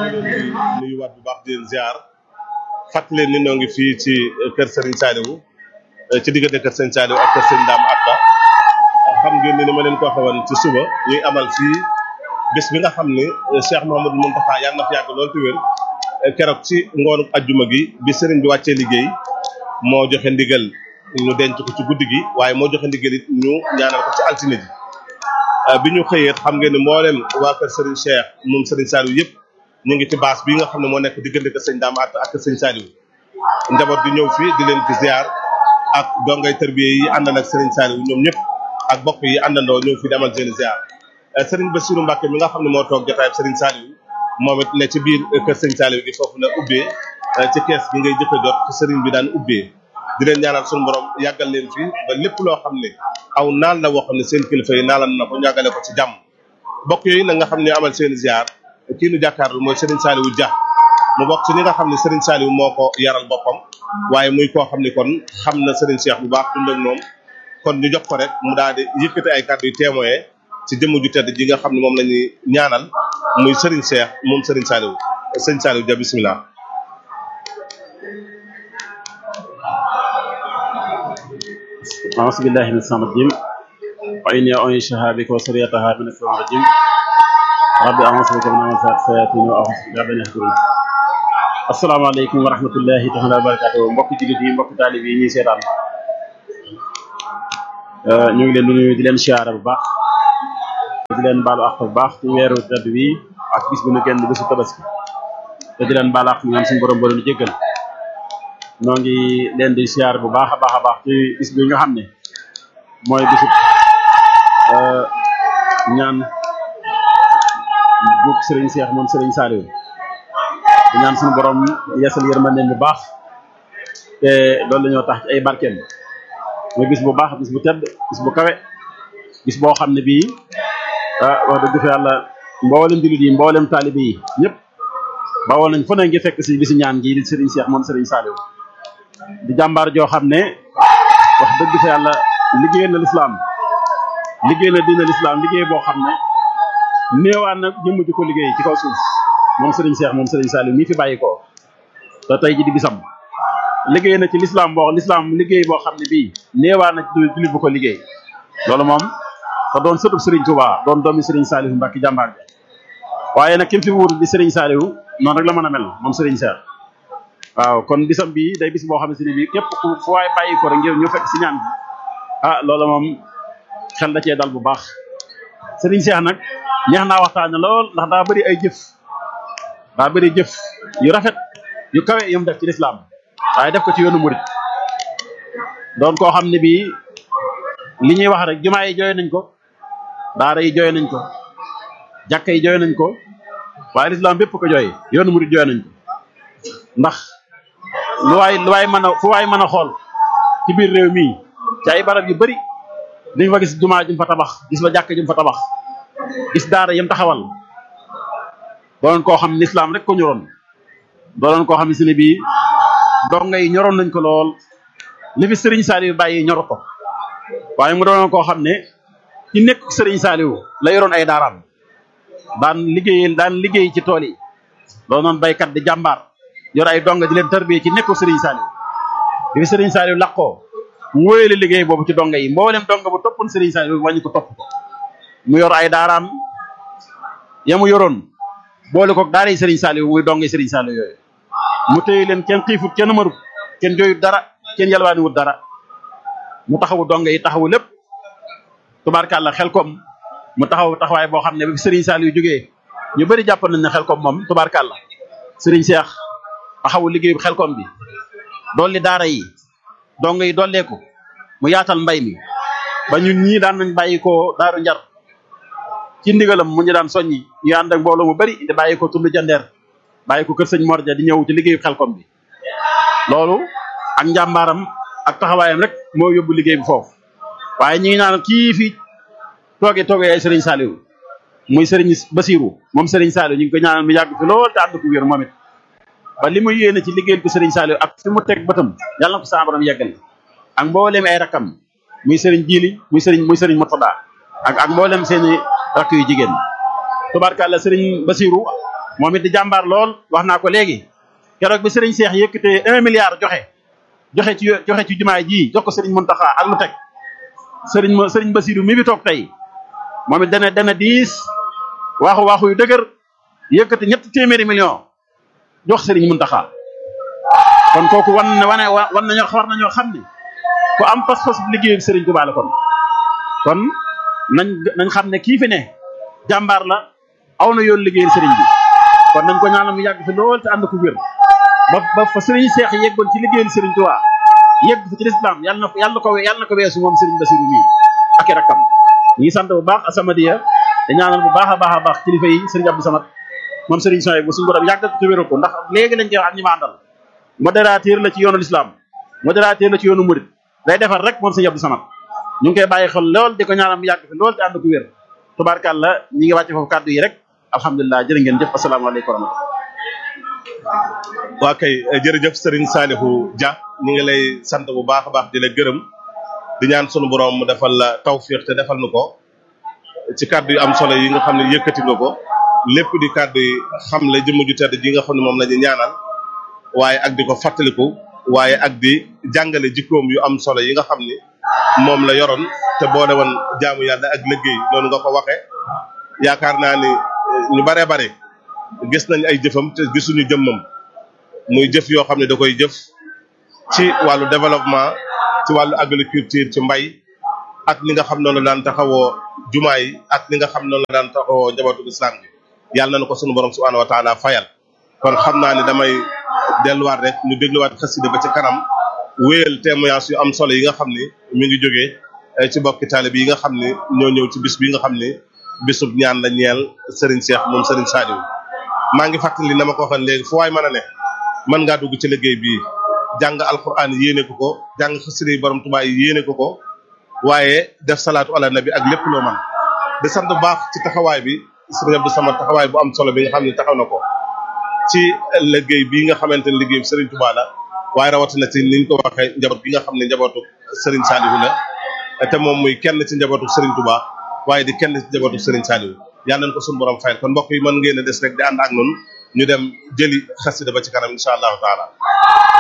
nuyuwaat bu baax di leen ziar fàttali leen ni ñoo ngi fii ci kër Serigne Saliou ci diggante kër Serigne Saliou ak kër Serigne Dame Atta xam ngeen ni ni ma leen ko waxee woon ci suba ñuy amal fii bés bi nga xam ni Cheikh Mouhamadou Mountakha yàlla na fi yàgg lool te wér keroog ci ngoonu ajjuma gi bi Serigne bi wàccee liggéey moo joxe ndigal ñu denc ko ci guddi gi waaye moo joxe ndigal it ñu ñaanal ko ci altine ji bi ñu xëyee xam ngeen ni mboolem waa kër Serigne Cheikh moom Serigne Saliou yëpp ñu ngi ci baas bi nga xam ne moo nekk diggante kër Serigne Dame Atta ak kër Serigne Saliou njaboot di ñëw fii di leen fi ziar ak dongay tërbiye yi àndal ak Serigne Saliou ñoom ñëpp ak bokk yi àndandoo ñëw fi demal seen ziar Serigne Bassirou Mbacke mi nga xam ne moo toog jotaay Serigne Saliou moom it ne ci biir kër Serigne Saliou gi foofu la ubbee ci kees gi ngay jëkk a jot ci Serigne bi daan ubbee di leen ñaanal suñu borom yàggal leen fi ba lépp loo xam ne aw naan la woo xam ne seen kilifa yi naalan na ko ñàggale ko ci jàmm bokk yooyu nag nga xam ne amal seen ziar kii nu jàkkaarlu mooy Serigne Saliou Dia mu bokk ci ñi nga xam ne Serigne Saliou moo ko yaral boppam waaye muy koo xam ne kon xam na Serigne Cheikh bu baax dund ak moom kon ñu jox ko rek mu daal di yëkkati ay kàddu yu témoin ci jëmm ju tedd ji nga xam ne moom la ñuy ñaanal muy Serigne Cheikh moom Serigne Saliou Serigne Saliou Dia bisimilah. أعوذ بالله من الشيطان الرجيم وإني أعيشها بك وسريتها من الشيطان الرجيم رب أعوذ بك من همزات الشياطين وأعوذ بك رب أن يحضرون asalaamaaleykum wa rahmatullahi taala wa barakatuh mbokki jullit yi mbokki taalib yi ñuy seetaan ñu ngi leen di nuyu di leen siyaara bu baax di leen baalu àq bu baax ci weeru tedd bi ak bis bu ñu génn bésu tabaski te di leen baalu àq ñaan suñu borom borom jéggal noo ngi leen di siyaar bu baax a baax a baax ci bis bi nga xam ne mooy bisu ñaan bu Serigne Cheikh moom Serigne Saliou di ñaan suñu borom yeesal yërmande bu baax te loolu la ñoo tax ci ay barkeem muy bis bu baax bis bu tedd bis bu kawe bis boo xam ne bii ah wax dëgg fa yàlla mboolem jullit yi mboolem taalibe yi ñëpp bawoo nañ fu ne ngi fekk si bisi ñaan gi di Serigne Cheikh moom Serigne Saliou di jàmbaar joo xam ne wax dëgg fa yàlla liggéey na lislaam liggéey na diina lislaam liggéey boo xam ne néewaan na jëmm ji ko liggéey ci kaw suuf moom Serigne Cheikh moom Serigne Saliou mii fi bàyyi ko te tey ji di bisam liggéey na ci lislaam boo lislaam liggéey boo xam ne bii néewaan na jullit bu ko liggéey loolu moom te doon sëtub Serigne Touba doon doomi Serigne Saliou Mbacke jàmbaar bi waaye nag kim fi wuutu di Serigne Saliou noonu rek la mën a mel moom Serigne Cheikh waaw kon bisam bii day bis boo xam ne bii képp ku fu waay bàyyi ko rek ngir ñu fekk si ñaan bi ah loolu moom xel da cee dal bu baax Serigne Cheikh nag neex naa waxtaane lool ndax daa bëri ay jëf daa bëri jëf yu rafet yu kawe yu mu def ci lislaam waaye def ko ci yoonu murit doon koo xam ne bii li ñuy wax rek jumaa yi jooy nañ ko daara yi jooy nañ ko jàkka yi jooy nañ ko waaye lislaam bépp ko jooy yoonu murit jooy nañ ko ndax lu waay lu waay mën a fu waay mën a xool ci biir réew mii ci ay barab yu bëri dañ fa gis jumaa jum fa tabax gis fa jàkk jum fa tabax gis daara yam taxawal doonoon koo xam ne lislaam rek ko ñoroon doonoon koo xam ne si ne bii donga yi ñoroon nañ ko lool li fi Serigne Saliou bàyyi ñor ko waaye mu doonoon koo xam ne ci nekk Serigne Saliou la yoroon ay daaraam daan liggéey daan liggéey ci tool yi doonoon baykat di jàmbaar yor ay donga di leen tarbiyee ci nekku Serigne Saliou bi fi Serigne Saliou laqoo mu wóyale liggéey boobu ci donga yi mboolem donga bu toppoon Serigne Saliou wàññi ko topp ko mu yor ay daaraam ya mu yoroon boole ko daara yi Serigne Saliou muy donga Serigne Saliou yooyu mu téye leen kenn xiifut kenn marut kenn jooyut dara kenn yalwaaniwut dara mu taxawu donga yi taxawu lépp tubaarkàlla xel kom mu taxaw taxawaay boo xam ne bi Serigne Saliou jógee ñu bëri jàpp nañ ne xel kom moom tubaarkàlla Serigne Cheikh taxawu liggéeyu xel kom bi dolli daara yi donga yi dolleeku mu yaatal mbay mi ba ñun ñii daan nañ bàyyi ko daaru njar ci ndigalam mu ñu daan soññi ñu ànd ak mbooloo mu bëri di bàyyi ko tund jandeer bàyyi ko kër sëñ Morja di ñëw ci liggéeyu xelkom bi loolu ak njàmbaaram ak taxawaayam rek moo yóbbu liggéey bi foofu waaye ñi ngi naan kii fi toogee toogee ay Serigne Saliou muy Serigne Basirou moom Serigne Saliou ñu ngi ko ñaanal mu yàgg fi lool te ànd ko wér moom it ba li mu yéene ci liggéeyal ko Serigne Saliou ak fi mu teg bëtam yàlla na ko sa borom yeggal ak mboolem ay rakam muy Serigne Jili muy Serigne muy Serigne Mourtada ak ak mboolem seeni rakk yu jigéen tubaarkàlla Serigne Basirou moom it di jàmbaar lool wax naa ko léegi keroog bi Serigne Cheikh yëkkatee un milliard joxe joxe ci joxe ci jumaay ji jox ko Serigne Mountakha ak lu teg Serigne ma Serigne Bassirou mi bi toog tey moom it dana dana diis waaxu waaxu yu dëgër yëkkati ñetti téeméeri million jox Serigne Mountakha kon kooku wan na wane wan nañoo war nañoo xam ne ku am pas-pas liggéeyu Serigne Touba la kon kon nañ nañ xam ne kii fi ne jàmbaar la aw na yoon liggéeyal Serigne bi kon nañ ko ñaanal mu yàgg fi lool te ànd ko wér ba ba fa Serigne Cheikh yeggoon ci liggéeyal Serigne Touba yegg fi ci lislaam yàlla na ko yàlla na ko yàlla na ko weesu moom Serigne Bassirou mii ak i rakkam ñu ngi sant bu baax Asamadiya te ñaanal bu baax a baax a baax kilifa yi Serigne Abdou Samad moom Serigne Soye bu suñu borom yàggal ko te wéral ko ndax léegi lañ koy wax ak ñi ma àndal modérateur la ci yoonu l'islam modérateur la ci yoonu murid day defar rek moom Serigne Abdou Samad ñu ngi koy bàyyi xel lool di ko ñaanal mu yàgg fi lool te ànd ko wér tubaarkàlla ñi ngi wàcce foofu kàddu yi rek alhamdulilah jërë ngeen jëf asalaamaaleykum wa rahmatulah waa kay jërëjëf Serigne Salihu Dia ñu ngi lay sant bu baax a baax di la gërëm di ñaan sunu borom mu defal la tawfiq te defal nu ko ci kàddu yu am solo yi nga xam ne yëkkati nga ko lépp di kàddu yi xam la jëmm ju tedd ji nga xam ne moom la ñu ñaanal waaye ak di ko fàttaliku waaye ak di jàngale jikkoom yu am solo yi nga xam ni moom la yoroon te boole woon jaamu yàlla ak liggéey noonu nga ko waxe yaakaar naa ni ñu baree bare gis nañ ay jëfam te gisuñu jëmmam muy jëf yoo xam ne da koy jëf ci wàllu développement ci wàllu agriculture ci mbay ak li nga xam noonu la daan taxawoo jumaa yi ak li nga xam noonu la daan taxawoo njabootu islam bi yàlla na ko sunu borom subhanahu wa taala fayal kon xam naa ne damay delluwaat rek ñu dégluwaat xasida ba ci kanam wéyal témoignage yu am solo yi nga xam ni mi ngi jógee ci bokki taalib yi nga xam ni ñoo ñëw ci bis bi nga xam ni bisub ñaan la ñeel Serigne Cheikh moom Serigne Saliou maa ngi fàttali na ma ko waxoon léegi fu waay mën a ne mën ngaa dugg ci liggéey bii jàng alquran yéene ko ko jàng xasida yi borom Tuubaa yi yéene ko ko waaye def salaatu ala nabi ak lépp loo man di sant bu baax ci taxawaay bi Serigne Abdou Samad taxawaay bu am solo bi nga xam ne taxaw na ko ci liggéey bii nga xamante ne liggéey Serigne Touba la waaye rawatina ci niñ ko waxee njaboot bi nga xam ne njabootu Serigne Saliou la te moom muy kenn ci njabootu Serigne Touba waaye di kenn ci njabootu Serigne Saliou yàlla nañ ko suñu borom fayal kon mbokk yi mën ngeen a des rek di ànd ak noonu ñu dem jëli xasida ba ci kanam incha allahu taala